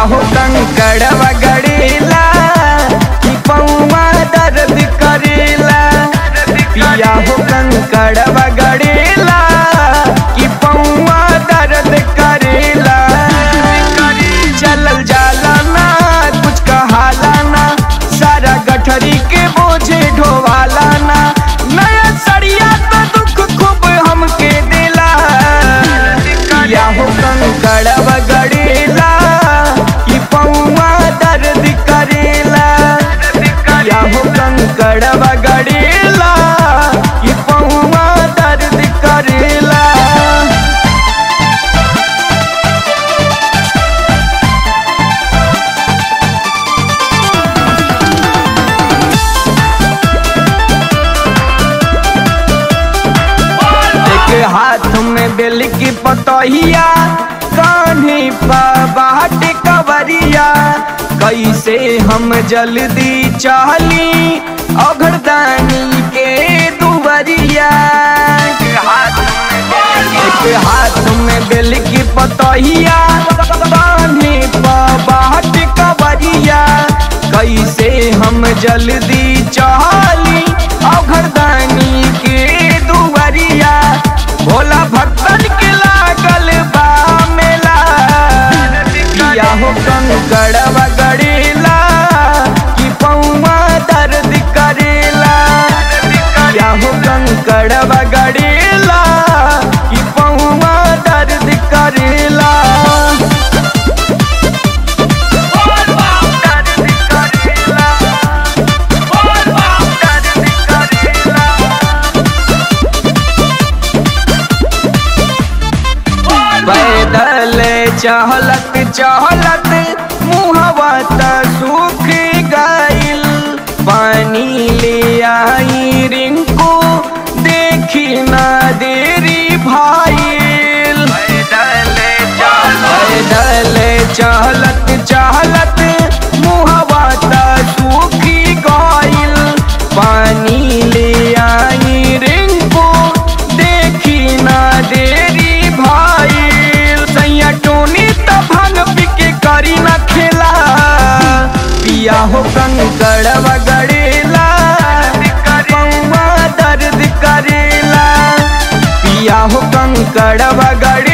हो कंकड़वा गड़ेला कि पौवा दर्द करेला पिया हो कंकड़वा गड़ेला कि पौवा दर्द करेला चलल जाला ना कुछ कहाला ना सारा गठरी के बोझे ढोवाला ना नया सड़िया तो दुख खूब हमके दिला या हो कंकड़वा गड़ेला कि पौवा दर्द करेला या हो कंकड़वा गड़ेला कि पौवा दर्द करेला एक हाथ में बेल की पतहिया कान्हे पर बाट कवरिया कैसे हम जल्दी चहली अघरदानी के दुवरिया एक हाथ में बेल की पतहिया कान्हे पर बाट कवरिया कैसे हम जल्दी चहली अघरदानी के दुवरिया भोला भक्तन के लागल बा मेला किया हो कंकड़वा गड़ेला कि पौवा दर्द करेला किया हो कंकड़वा गड़ेला कि पौवा दर्द करेला दर्द करेला दर्द करेला पैदल चहलत चहलत मुहवा त सूख गइल पानी ले आई रिंकू देखी ना देरी भाईल पैदल चहलत चहलत मुहवा त सूखी गइल पानी ले आई रिंकू देखी ना देरी भाईल सैया टोनी त भांग पी के करी ना खेला पिया हो कंकड़वा गड़ेला पौवा दर्द करेला पिया हो कंकड़वा गड़े